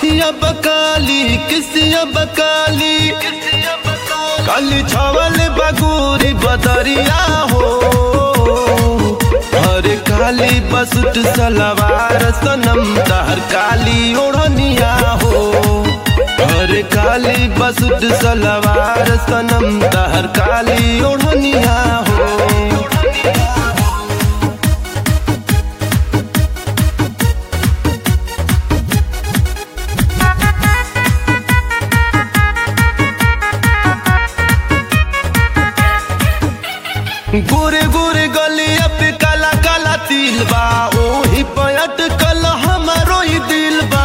बतिया बकाली किसिया बकाली काली छावल बगूरी बदरिया हो हरे काली बसुट सलवार सनम तहर काली ओढ़निया हो हरे काली बसुट सलवार सनम तहर काली ओढ़निया हो गोरे गोरे गलिया पे काला काला तिल बा ओही पयट कल हमारो ही दिल बा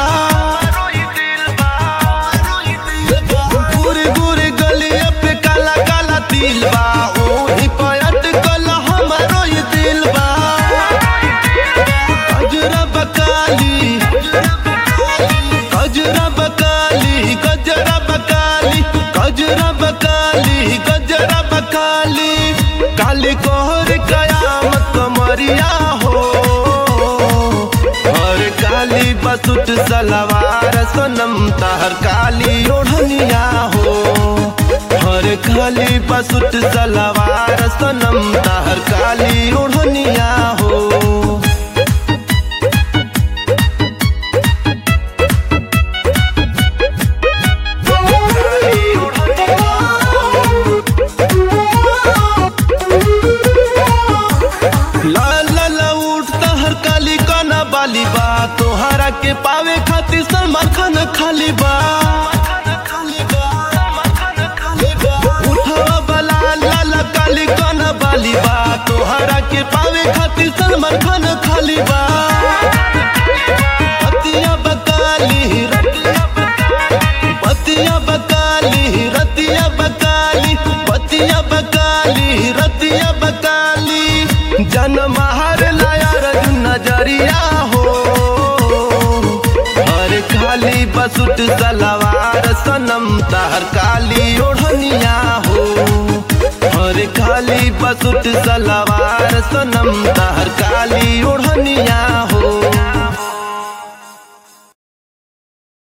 गोरे गोरे गलिया पे काला काला तिल बा ओही पयट कल हमारो ही दिल बा गजरा बकाली गजरा बकाली गजरा बकाली गजरा बकाली गजरा बकाली काली कोहर कयामत कमरिया हो और काली बसुट सलवार सनम तहर काली ओढ़निया हो और काली बसुट सलवार सनम तहर काली ओढ़निया हो लाल लाल उठता हर काली काना बाली बा तोहरा के पावे खातिर सलमान खान खाली बा उठावा बला लाल काली काना बाली बा तोहरा के पावे खातिर सलमान खान खाली बा पतिया बकाली पतिया बकाली रतिया बकाली पतिया बकाली रतिया बकाली जन्म हर लायर नजरिया हो हर काली बसुट सलवार सनम तहर काली ओढ़निया हो हर काली बसुट सलवार सनम तहर